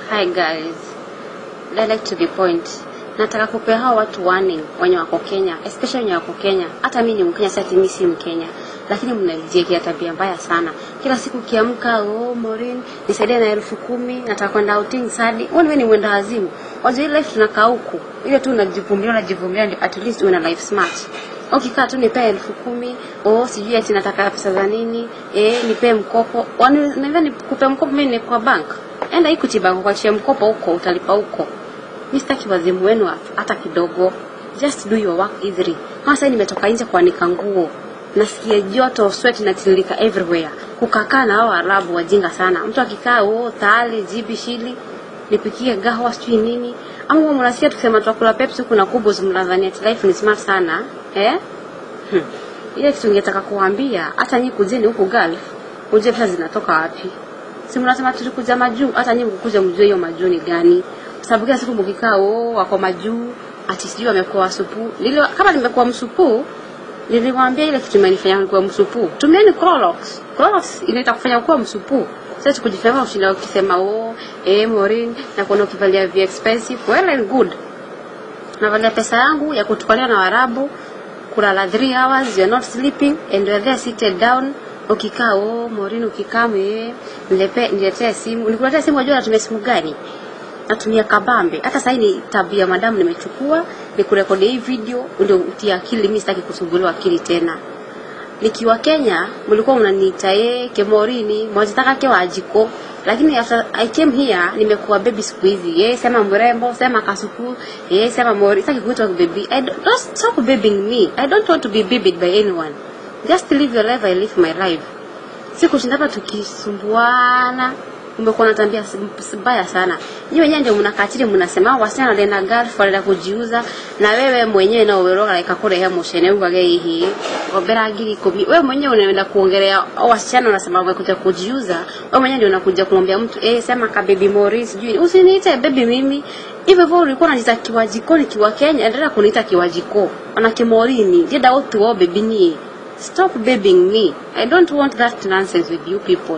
Hi guys. Direct to the point. Nataka kupea hao watu warning wenye wako Kenya, especially wenye wako Kenya. Hata mimi ni Mkenya, sasa mimi si Mkenya. Lakini mnajiwekea tabia mbaya sana. Kila siku kiamka, oh Maureen, nisaidie na elfu kumi, nataka kwenda outing sadi. Wewe ni mwenda wazimu. Wajua ile life tunakaa huku. Ile tu unajivumilia unajivumilia ndio at least una life smart. Ukikaa tu nipee elfu kumi, oh sijui ati nataka pesa za nini, eh nipee mkopo. Waniambia nikupe mkopo mimi ni kwa bank. Enda Equity Bank kuachia mkopo huko utalipa huko. Mimi sitaki wazimu wenu hata kidogo. Just do your work easily. Kama sasa nimetoka nje kuanika nguo. Nasikia joto sweat inatiririka everywhere. Kukakaa na hao Arabu wajinga sana. Mtu akikaa oh tale jibi shili nipikie gahawa sijui nini. Ama huwa mnasikia tukisema tutakula Pepsi huku na kubwa mnadhani ati life ni smart sana. Eh? Hmm. Ile kitu ningetaka kuambia hata nyinyi kujeni huku Gulf, uje pesa zinatoka wapi? Si mnasema tulikuja majuu, hata nyinyi mkuja mjue hiyo majuu ni gani. Kwa sababu kila siku mkikaa oh wako majuu, ati sijui wamekuwa wasupu. Nili kama nimekuwa msupu, niliwaambia ile kitu imenifanya nikuwa msupu. Tumieni Clorox. Clorox inaita kufanya kuwa msupu. Sasa kujifanya ushinda ukisema oh eh Maureen na kuna ukivalia vi expensive well and good. Navalia pesa yangu ya kutukalia na Waarabu kulala 3 hours you're not sleeping and you're there seated down ukikaa oh Maureen ukikaa me nilepe niletee simu nikuletea simu unajua natumia simu gani natumia kabambe hata sasa ni tabia madamu nimechukua nikurekodi hii video ndio utia akili mimi sitaki kusumbuliwa akili tena nikiwa Kenya mlikuwa mnaniita yeye kemorini mwazitaka ke wajiko lakini after I came here nimekuwa baby siku hizi yeye sema mrembo sema kasuku yeye sema mori sitaki kuitwa baby I don't, don't stop babying me I don't want to be babied by anyone just live your life I live my life si kushinda hapa tukisumbuana umekuwa na tabia mbaya sana nyinyi wenyewe ndio mnakatili mnasema wasichana wanaenda Gulf wanaenda kujiuza na wewe mwenyewe na uweroga like kule hemo shene ugage hihi obera ngiri kumi wewe mwenyewe unaenda kuongelea au wasichana unasema umekuja kujiuza wewe mwenyewe ndio unakuja kumwambia mtu eh sema ka baby Morris sijui usiniite baby mimi hivyo hivyo ulikuwa unajiita kiwa jikoni kiwa Kenya endelea kuniita kiwa jiko ona kimorini jeda wote wao baby ni stop babying me i don't want that nonsense with you people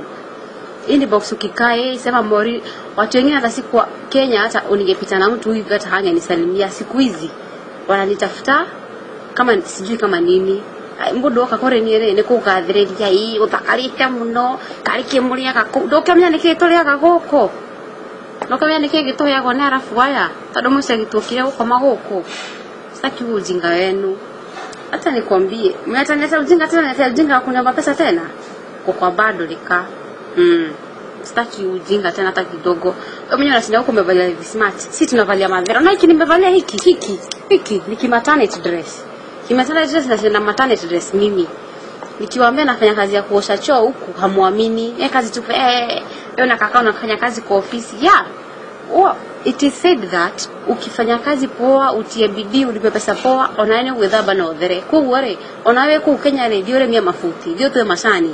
inbox ukikaa yeye sema mori watu wengine hata siku Kenya hata uningepita na mtu hivi hata hangenisalimia siku hizi wananitafuta kama sijui kama nini mbudu akakore ni ere niko gathiriria ii utakarite muno karike muria gako ndokamenya niki turiaga guku ndokamenya niki gituheagwo ni arafu aya tondu muici gituokire gukoma guku sitaki ujinga wenu hata nikwambie mnatangaza ujinga tena na ujinga wa kuniomba pesa tena kwa bado lika mm. sitaki ujinga tena hata kidogo wewe mwenyewe unashinda huko umevalia hivi smart si tunavalia madhara na hiki nimevalia hiki hiki hiki ni kimaternity dress kimaternity dress na sina maternity dress mimi nikiwaambia nafanya kazi ya kuosha choo huku hamuamini eh kazi tu eh wewe unakaa unafanya kazi kwa ofisi yeah oh, it is said that ukifanya kazi poa utie bidii ulipe pesa poa onaene gwithamba na uthere koguo rĩ onawe kũu Kenya rĩ thiĩ ũrĩmie mabuti thiĩ ũtue macani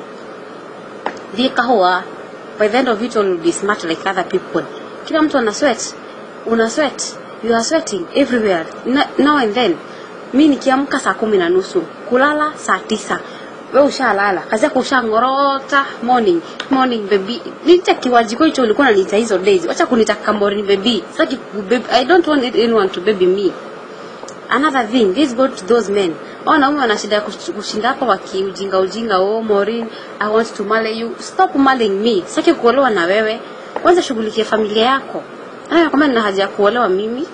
thiĩ kahũa by the end of it all you'll be smart like other people kila mtu ana sweat una sweat you are sweating everywhere Na- now and then mi nikiamka saa kumi na nusu kulala saa tisa we ushalala kazi yako ushangorota morning morning baby nita kiwajiko hicho ulikuwa unaniita hizo days wacha kunita kamori baby saki baby i don't want anyone to baby me another thing this go to those men wanaume wana shida ya kush- kushinda hapa wakiujinga ujinga oh Maureen I want to marry you stop marrying me sitaki kuolewa na wewe kwanza shughulikia familia yako haya kama nina haja ya kuolewa mimi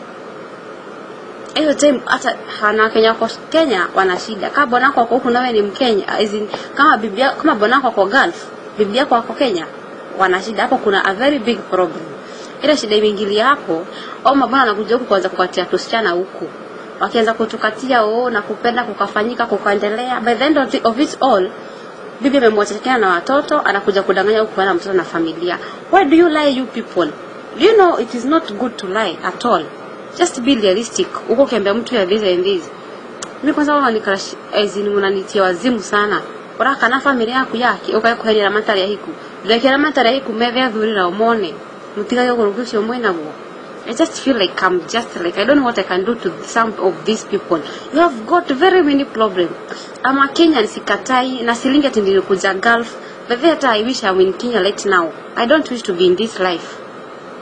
hiyo time hata hana Kenya kwa Kenya wana shida kama bwana wako ako huku na wewe ni Mkenya as in, kama bibi yako kama bwana wako ako Gulf bibi yako ako Kenya wana shida hapo kuna a very big problem ile shida imeingilia hapo au mabwana anakuja huku kuanza kukatia tusichana huku wakianza kutukatia oo na kupenda kukafanyika kukaendelea by the end of, the, of it all bibi amemwachana na watoto anakuja kudanganya huku na mtoto na familia why do you lie you people do you know it is not good to lie at all just be realistic uko ukiambia mtu ya this and this mimi kwanza wao ni crush as in mnanitia wazimu sana uraka na familia yaku yake ukaikuherera matari ya hiku ndekera matari ya hiku methe athurira umone mutigayo gurugu cio mwinaguo I just feel like I'm just like I don't know what I can do to some of these people. You have got very many problems. I'm a Kenyan sikatai na silingi ati nilikuja Gulf. But that I wish I'm in Kenya right now. I don't wish to be in this life.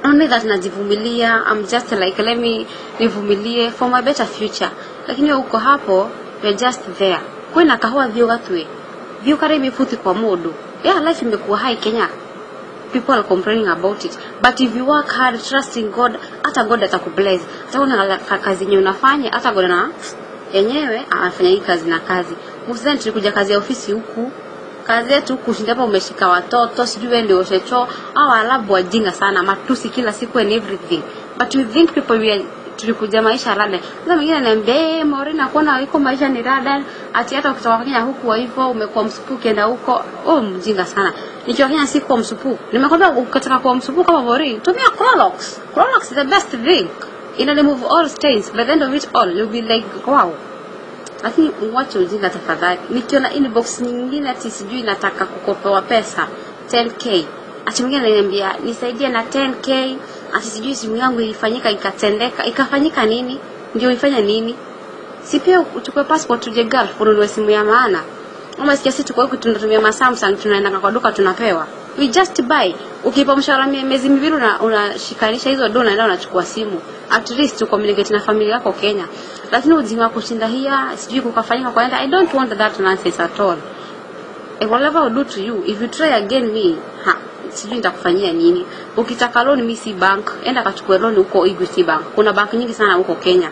only that najivumilia I'm just like let me nivumilie for my better future lakini wewe uko hapo you're just there kwina kahua thio gatwe thio kare mifuti kwa mundu yeah life imekuwa high Kenya people are complaining about it but if you work hard trusting God hata God atakubless hata una kazi yenyewe unafanya hata God na yenyewe anafanya hii kazi na kazi msidhani tulikuja kazi ya ofisi huku kazi yetu kushinda hapa umeshika watoto sijui wewe ndio oshecho au alabu wajinga sana matusi kila siku and everything but we think people we are tulikuja maisha rada sasa mwingine ananiambia eh Maureen nakuona iko maisha ni rada ati hata ukitoka Kenya huku wa hivyo umekuwa msupu ukienda huko oh mjinga sana nikiwa Kenya si kwa msupu nimekwambia ukitaka kuwa msupu kama Maureen tumia Clorox Clorox is the best thing ina remove all stains by the end of it all you'll be like wow lakini uwache ujinga tafadhali. Nikiona inbox nyingine ati sijui nataka kukopewa pesa 10k, ati mwingine ananiambia nisaidie na 10k, ati sijui simu yangu ilifanyika ikatendeka, ikafanyika nini? Ndio ifanya nini? Si pia uchukue passport uje Gulf ununue simu ya maana. Ama sikia sisi tuko huku tunatumia ma Samsung tunaenda kwa duka tunapewa. We just buy. Ukipa mshahara miezi miwili una unashikanisha hizo dola unaenda unachukua simu. At least to communicate na familia yako Kenya. Lakini ujinga wa kushinda hia sijui kukafanyika kwa enda I don't want that nonsense at all. And whatever I do to you, if you try again me, ha, sijui nitakufanyia nini. Ukitaka loan mimi si bank, enda kachukue loan huko Equity Bank. Kuna bank nyingi sana huko Kenya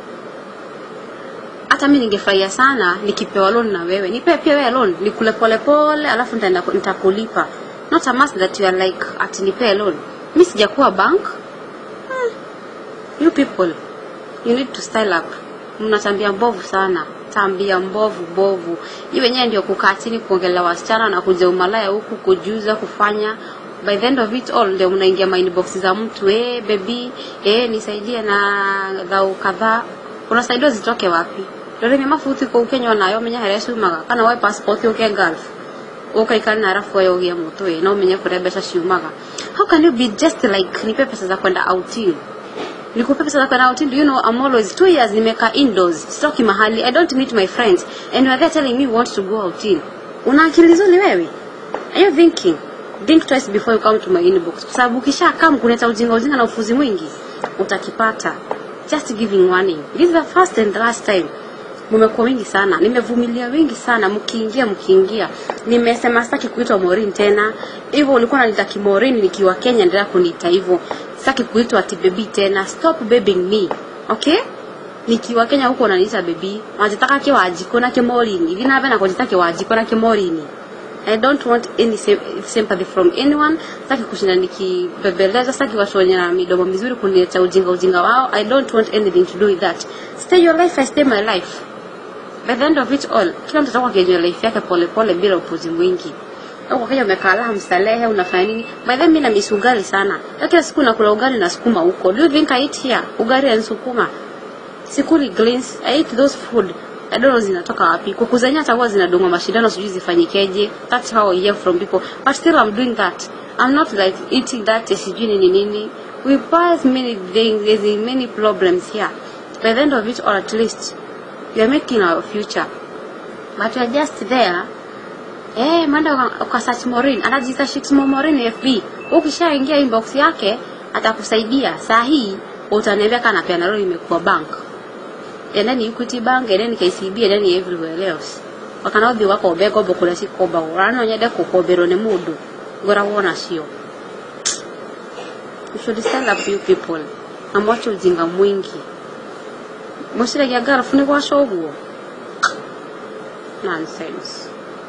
hata mimi ningefurahia sana nikipewa loan na wewe nipe pia wewe loan nikule pole pole alafu nitaenda nitakulipa not a must that you are like ati nipe loan mimi sijakuwa bank hmm. you people you need to style up mna tabia mbovu sana tabia mbovu mbovu hii wenyewe ndio kukaa chini kuongelea wasichana na kuja umalaya huku kujuza kufanya by the end of it all ndio mnaingia ma inbox za mtu eh baby eh nisaidie na dhau kadhaa unasaidiwa zitoke wapi rore mema futhi ko Kenya nayo menya harĩa ciumaga kana woe passport uke Gulf ukaikara na arafu wewe ugie mutwe no menye kũrĩa mbeca ciumaga how can you be just like nipe pesa za kwenda outing nikupe pesa za kwenda outing do you know I'm always two years nimeka indoors sitoki mahali I don't meet my friends and you are there telling me you want to go outing una akili nzuri wewe are you thinking think twice before you come to my inbox kwa sababu ukisha come kuleta ujinga ujinga na ufuzi mwingi utakipata just giving warning this is the first and last time mmekuwa wengi sana nimevumilia wengi sana mkiingia mkiingia nimesema sitaki kuitwa Maureen tena hivyo ulikuwa unaniita Maureen nikiwa Kenya endelea kuniita hivyo sitaki kuitwa ati baby tena stop babying me okay nikiwa Kenya huko unaniita baby wajitaka kiwajiko na kimorini hivi na na kujitaka kiwajiko na kimorini I don't want any sympathy from anyone. Sitaki kushinda nikibebeleza, sitaki watu wenye na midomo mizuri kunileta ujinga ujinga wao. I don't want anything to do with that. Stay your life, I stay my life. By the end of it all, kila mtu atakuwa akijua life yake pole pole bila upuzi mwingi. Huko Kenya umekaa laha mstalehe unafanya nini? By the way, mimi na miss ugali sana. Na kila siku nakula ugali na sukuma huko. Do you think I eat here? Ugali and sukuma. Sikuli greens. I eat those food. I don't know zinatoka wapi. Kuku zenyewe hata huwa zinadungwa mashindano sijui zifanyikeje. That's how I hear from people. But still I'm doing that. I'm not like eating that sijui nini nini. We pass many things, there's many problems here. By the end of it all at least we are making our future. But we are just there. Eh, mwenda kwa search Maureen, anajiita Shixmo Maureen FB. Ukishaingia inbox yake atakusaidia. Saa hii utaniambia kana peana leo imekuwa bank endeni Equity Bank endeni KCB endeni everywhere else wakanaothi wakombe ngombo kuria cikombagwo rano nyende kukomberwo ni mundu ngoragwo nacio you should stand up you people na mwache ujinga mwingi mwiciragia ngarabu ni gwaca ũguo nonsense